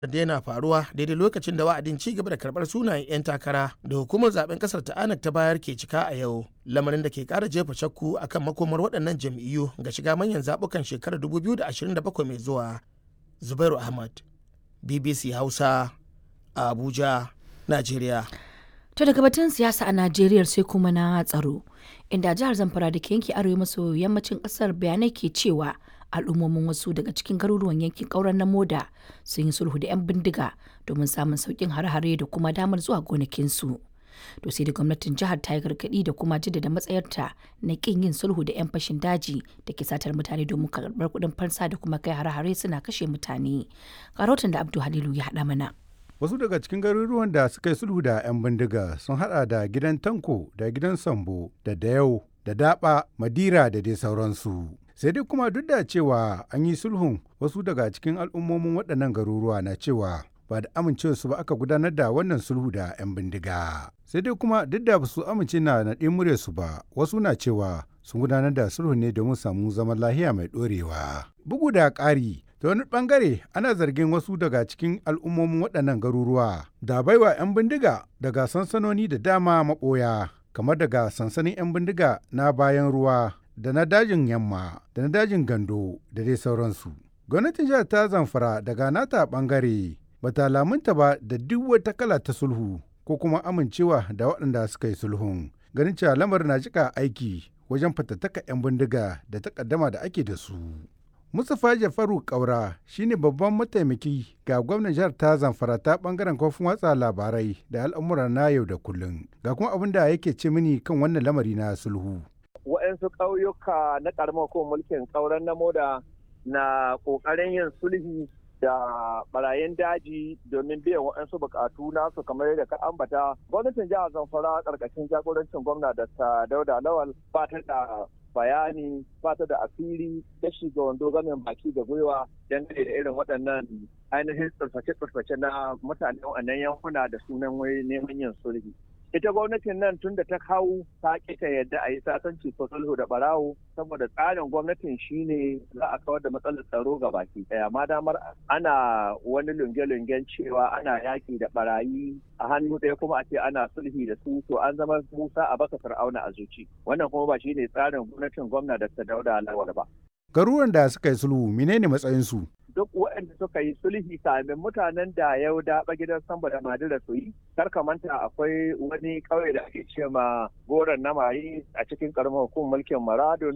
da yana faruwa daidai lokacin da wa'adin ci gaba da karbar sunayen 'yan takara da hukumar zaben kasar ta anak ta bayar ke cika a yau lamarin da ke kara jefa shakku akan makomar waɗannan jam'iyyu ga shiga manyan zaɓukan shekarar 2027 mai zuwa zubairu ahmad bbc hausa a abuja najeriya To daga batun siyasa a Najeriya sai kuma na tsaro, inda jihar Zamfara da ke yanki arewa maso yammacin kasar bayanai ke cewa al'ummomin wasu daga cikin garuruwan yankin ƙauren na moda sun yi sulhu da 'yan bindiga domin samun sauƙin hare-hare da kuma damar zuwa gonakinsu. To sai da gwamnatin jihar ta yi gargaɗi da kuma jaddada matsayarta na ƙin yin sulhu da 'yan fashin daji da ke satar mutane domin karɓar kuɗin fansa da kuma kai hare-hare suna kashe mutane. Karotin da Abdu Halilu ya haɗa mana. Wasu daga cikin garuruwan da suka yi sulhu da 'yan bindiga sun hada da gidan Tanko da gidan Sambo da Dayau da Daba, Madira da dai sauransu. Sai dai kuma duk da cewa an yi sulhun wasu daga cikin al'ummomin waɗannan garuruwa na cewa ba da amincewarsu ba aka gudanar da wannan sulhu da 'yan bindiga. Sai dai kuma duk da su amince na naɗe muryarsu ba, wasu na cewa sun gudanar da sulhu ne domin samu zaman lahiya mai ɗorewa. Bugu da ƙari, ta wani bangare ana zargin wasu daga cikin al'ummomin waɗannan garuruwa da baiwa 'yan bindiga daga sansanoni da dama maɓoya kamar daga sansanin 'yan bindiga na bayan ruwa da na dajin yamma da na dajin gando da dai sauransu gwamnatin jihar ta zamfara daga nata bangare bata lamunta ba da duk wata kala ta sulhu ko kuma amincewa da waɗanda suka yi sulhun ganin cewa lamarin na jika aiki wajen fatattaka 'yan bindiga da takaddama da ake da su Mustapha Jafaru Kaura shine babban mataimaki ga gwamnan jihar ta Zamfara ta bangaren kofin watsa labarai da al'amura na yau da kullum. Ga kuma abin da yake ce mini kan wannan lamari na sulhu. Waɗansu ƙauyuka na ƙaramar ko mulkin ƙauren na moda na ƙoƙarin yin sulhi da barayin daji domin biyan waɗansu buƙatu nasu kamar yadda ka ambata. Gwamnatin jihar Zamfara ƙarƙashin jagorancin gwamna da Dauda Lawal ba ta da bayani ba ta da asiri da shiga wando gamin baki da gwiwa dangane da irin waɗannan ainihin tsirface-tsirface na mutanen wannan yankuna da sunan wai neman yin sulhi. Ita gwamnatin nan tun da ta kawo ta ta yadda a yi sasanci ko sulhu da barawo saboda tsarin gwamnatin shine za a kawar da matsalar tsaro ga baki daya ma damar ana wani lunge-lungen cewa ana yaki da barayi a hannu ɗaya kuma a ce ana sulhi da su to an zama musa a baka fir'auna a zuci wannan kuma ba shine tsarin gwamnatin gwamna da ta dauda lawal ba garuruwan da suka yi sulhu menene matsayinsu duk waɗanda suka yi sulhi kamin mutanen da yau daɓa gidan samba da madira su yi kar ka manta akwai wani ƙauye da ake ce ma goron na mayi a cikin ƙaramar hukumar mulkin maradon